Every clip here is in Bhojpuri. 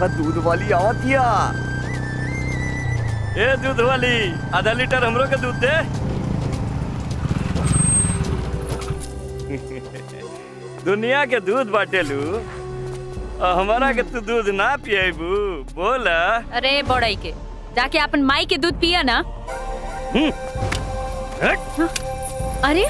देखा दूध वाली आवतिया ए दूध वाली आधा लीटर हमरो के दूध दे दुनिया के दूध बाटेलू और हमारा के तू दूध ना पिएबू बोल अरे बड़ई के जाके अपन माई के दूध पिया ना अरे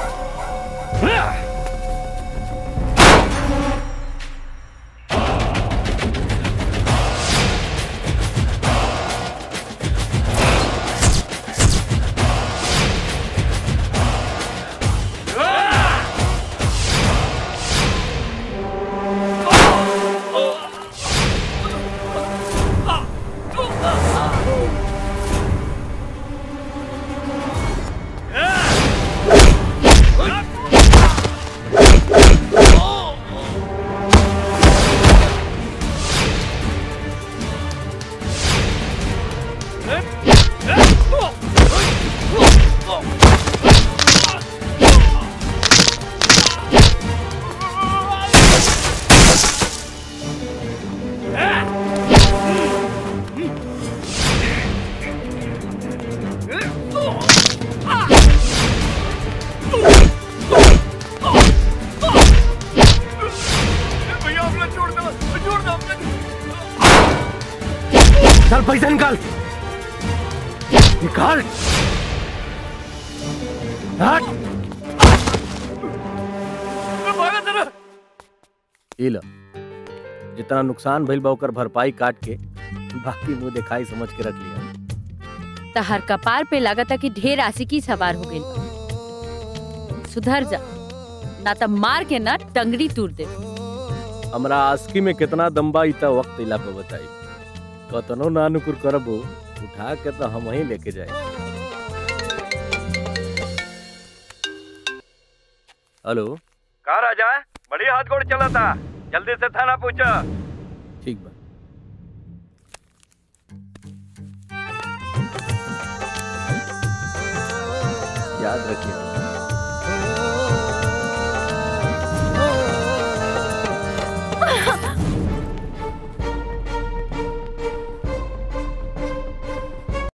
चल पैसा निकाल निकाल हट ई लो जितना नुकसान भइल बा ओकर भरपाई काट के बाकी मुंह दिखाई समझ के रख लिया तहर कपार पे लगता कि ढेर आशिकी सवार हो गई सुधर जा ना तो मार के ना टंगड़ी तूर दे हमरा आस्की में कितना दम्बा इता वक्त इला पे बताई कतनो ना अनुकुर करबो उठा के तो हम ही लेके जाए हेलो कहा राजा बड़ी हाथ गोड़ चला था जल्दी से थाना पूछा ठीक बा याद रखिए